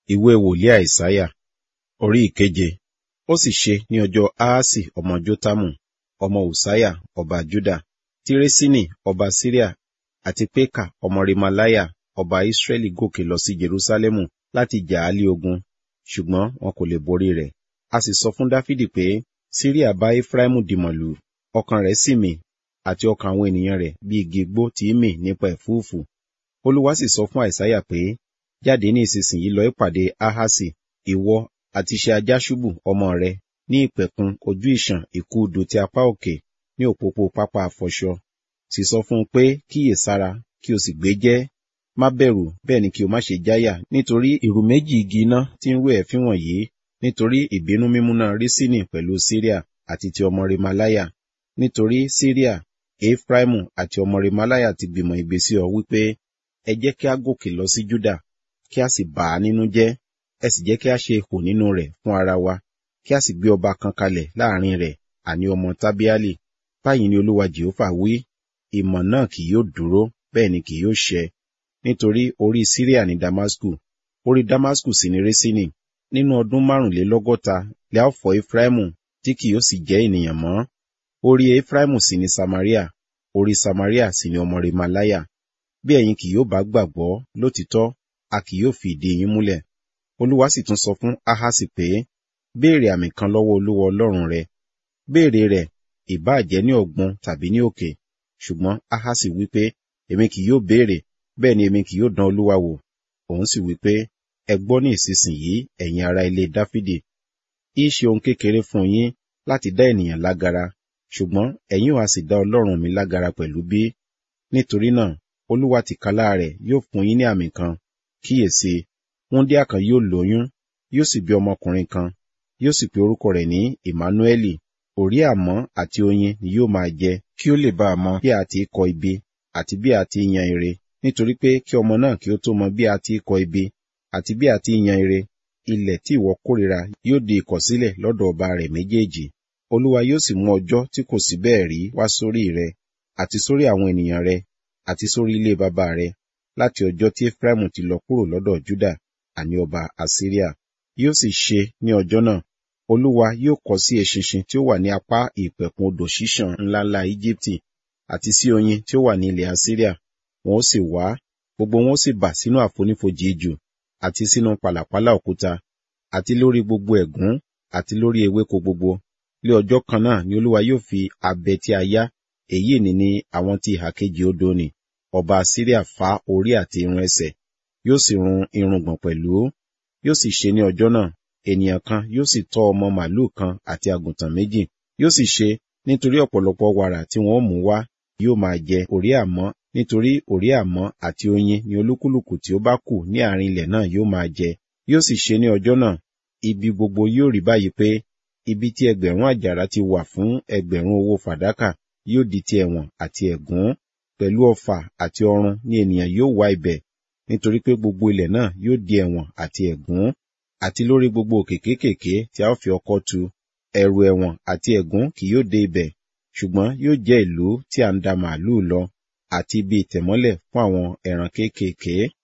ìwé wòlíì àìsáyà orí ìkeje ó sì ṣe ní ọjọ́ ahasi ọmọ jótámù ọmọ ùsáyà ọba júdà tí résínì ọba síríà àti pékà ọmọ remalaya ọba ísírẹ́lì gòkè lọ sí jerúsálẹ́mù láti jà á lé ogun ṣùgbọ́n wọn kò lè borí rẹ̀ a sì sọ fún dáfídì pé síríà bá éfráímù dìmọ̀lù ọkàn rẹ̀ sì mì àti ọkàn àwọn ènìyàn rẹ̀ bí igi igbó tí í mì nípa ẹ̀fúùfù olúwa sì sọ fún àìsáyà pé jáde ní ìsinsìnyí lọ ìpàdé ahasi ìwọ àti ṣe ajáṣubù ọmọ rẹ ní ìpẹ̀kun ojú ìṣàn ìkúùdù ti apá òkè ní òpópó pápá àfọṣọ sì sọ fún un pé kíyè sára kí o sì gbé jẹ́ má bẹ̀rù bẹ́ẹ̀ ni kí o má ṣe jáyà nítorí ìrù méjì igi iná tí ń rú ẹ̀fín wọ̀nyí nítorí ìbínú mímúná rísínì pẹ̀lú síríà àti ti ọmọ remalaya nítorí síríà efraimu àti ọmọ remalaya ti gbìmọ̀ ìgbésí ọ wípé ẹ jẹ́ kí a gòkè lọ sí júdà kí a sì bà á nínú jẹ́ ẹ sì jẹ́ kí a ṣe ihò nínú rẹ̀ fún ara wa kí a sì gbé ọba kan kalẹ̀ láàrin rẹ̀ àní ọmọ tábíálì báyìí ni olúwa jehova wí ìmọ̀ náà kì yóò dúró bẹ́ẹ̀ ni kì yóò ṣẹ nítorí orí síríà ní damasku orí damasku sì ní résínì nínú ọdún márùnlélọ́gọ́ta lè á fọ́ efraimu tí kì yóò sì jẹ́ ènìyàn mọ́ orí efraimu sì ní samaria orí samaria sì ní ọmọ remalaya bí ẹ̀yin kì yóò bá gbàgbọ́ lótìtọ́ a kì yóò fi ìdí yín múlẹ̀ olúwa sì tún sọ fún ahasi pé béèrè àmì kan lọ́wọ́ olúwa ọlọ́run rẹ béèrè rẹ̀ ìbáà jẹ́ ní ọ̀gbun tàbí ní òkè ṣùgbọ́n ahasi wípé èmi kì yóò béèrè bẹ́ẹ̀ ni èmi kì yóò dán olúwa wò òun sì wípé ẹ gbọ́ ní ìsinsìnyí ẹ̀yin ará ilé dáfídì í ṣe ohun kékeré fún yín láti dá ènìyàn lágara ṣùgbọ́n ẹ̀yin ò á sì dá ọlọ́run mi lágara pẹ̀lú bí nítorí náà olúwa tìkálá rẹ̀ yóò fún yín ní àmì kan kíyèsí wúndíá kan yóò lóyún yóò sì bí ọmọkùnrin kan yóò sì pe orúkọ rẹ̀ ní emmanueli òrí àmọ́ àti oyin ni yóò máa jẹ kí ó lè bá a mọ bí a ti kọ ibi àti bí a ti yan ire nítorí pé kí ọmọ náà kí ó tó mọ bí a ti kọ ibi àti bí a ti yan ire ilẹ̀ tí ìwọ kórìíra yóò di ìkọ̀sílẹ̀ lọ́dọ̀ ọba rẹ̀ méjèèjì olúwa yóò sì mú ọjọ́ tí kò sí bẹ́ẹ̀ rí wá sórí rẹ àti sórí àwọn ènìyàn rẹ àti sórí ilé bàbá rẹ láti ọjọ́ tí Efraimu ti lọ kúrò lọ́dọ̀ Júdà àní ọba Asiria yóò sì ṣe ní ọjọ́ náà olúwa yóò kọ sí eṣinṣin tí ó wà ní apá ìpẹ̀kun odò ṣíṣàn ńláńlá Íjíbítì àti sí oyin tí ó wà ní ilẹ̀ Asiria wọn ó sì wá gbogbo wọn ó sì bà sínú àfonífojì ijù àti sínú pàlàpálà òkúta àti lórí gbogbo ẹ̀gún àti lórí ewéko gbogbo lé ọjọ́ kan náà ni olúwa yóò fi abẹ tí a yá èyí ni ní àwọn tí ìhà kejì odò ni ọba Asiria fá orí àti irun ẹsẹ̀ yóò sì run irùngbọ̀n pẹ̀lú yóò sì ṣe ní ọjọ́ náà ènìyàn kan yóò sì tọ́ ọmọ màlúù kan àti àgùntàn méjì yóò sì ṣe nítorí ọ̀pọ̀lọpọ̀ wàrà tí wọ́n mú wá yóò máa jẹ òrí àmọ́ nítorí òrí àmọ́ àti oyin ni olúkúlùkù tí ó bá kù ní àárín ilẹ̀ náà yóò máa jẹ yóò sì ṣe ní ọjọ́ náà ibi gbogbo yóò rí báyìí pé ibi tí ẹgbẹ̀rún àjàrà ti wà fún ẹgbẹ̀rún owó fàdákà yóò di ti ẹ̀wọ̀n àti ẹ̀gún pẹ̀lú ọfà àti ọrun ni ènìyàn yóò wá ibẹ̀ nítorí pé gbogbo ilẹ̀ náà yóò di ẹ̀wọ̀n àti ẹ̀gún àti lórí gbogbo òkè kéékèèké tí a ó fi ọkọ́ tu ẹ̀rù ẹ̀wọ̀n àti ẹ̀gún kì yóò dé ibẹ̀ ṣùgbọ́n yóò jẹ́ ìlú tí a ń da màálùú lọ àti ibi ìtẹ̀mọ́lẹ̀ fún àwọn ẹran kéékèèké